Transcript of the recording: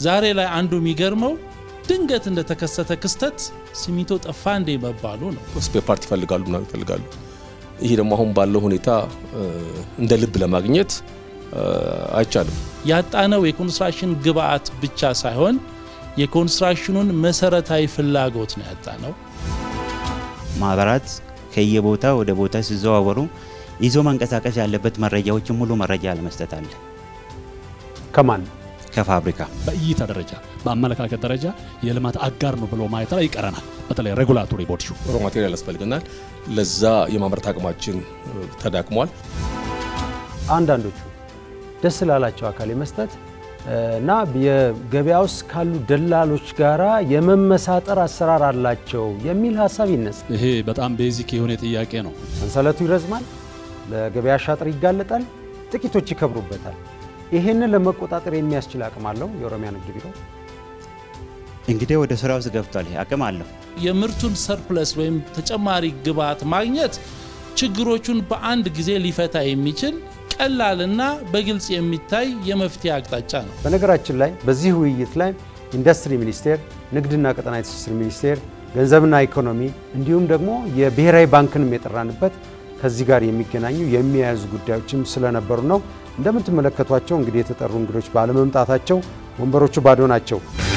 ዛሬ ላይ አንዱ የሚገርመው ድንገት እንደተከሰተ ክስተት ሲሚንቶ ጠፋ እንዴ መባሉ ነው። ስፔር ፓርት ይፈልጋሉ ምናምን ይፈልጋሉ። ይሄ ደግሞ አሁን ባለው ሁኔታ እንደ ልብ ለማግኘት አይቻልም። ያጣነው የኮንስትራክሽን ግብአት ብቻ ሳይሆን የኮንስትራክሽኑን መሰረታዊ ፍላጎት ነው ያጣነው። ማህበራት ከየቦታ ወደ ቦታ ሲዘዋወሩ ይዞ መንቀሳቀስ ያለበት መረጃዎችን ሙሉ መረጃ ለመስጠት አለ። ከማን ከፋብሪካ በእይታ ደረጃ በአመለካከት ደረጃ የልማት አጋር ነው ብሎ ማየት ላይ ይቀረናል። በተለይ ሬጉላቶሪ ቦዲ ሮ ማቴሪያል ያስፈልገናል። ለዛ የማምረት አቅማችን ተዳክሟል። አንዳንዶቹ ደስ ላላቸው አካል የመስጠት እና የገበያ ውስጥ ካሉ ደላሎች ጋራ የመመሳጠር አሰራር አላቸው የሚል ሀሳብ ይነሳል። ይሄ በጣም ቤዚክ የሆነ ጥያቄ ነው። ሰንሰለቱ ይረዝማል፣ ለገበያ ሻጥር ይጋለጣል፣ ጥቂቶች ይከብሩበታል። ይሄንን ለመቆጣጠር የሚያስችል አቅም አለው የኦሮሚያ ንግድ ቢሮ። እንግዲህ ወደ ስራ ውስጥ ገብቷል። አቅም አለው። የምርቱን ሰርፕለስ ወይም ተጨማሪ ግብአት ማግኘት ችግሮቹን በአንድ ጊዜ ሊፈታ የሚችል ቀላልና በግልጽ የሚታይ የመፍትሄ አቅጣጫ ነው። በነገራችን ላይ በዚህ ውይይት ላይ ኢንዱስትሪ ሚኒስቴር፣ ንግድና ቀጠናዊ ትስስር ሚኒስቴር፣ ገንዘብና ኢኮኖሚ እንዲሁም ደግሞ የብሔራዊ ባንክንም የጠራንበት ከዚህ ጋር የሚገናኙ የሚያያዙ ጉዳዮችም ስለነበሩ ነው። እንደምትመለከቷቸው እንግዲህ የተጠሩ እንግዶች ባለመምጣታቸው ወንበሮቹ ባዶ ናቸው።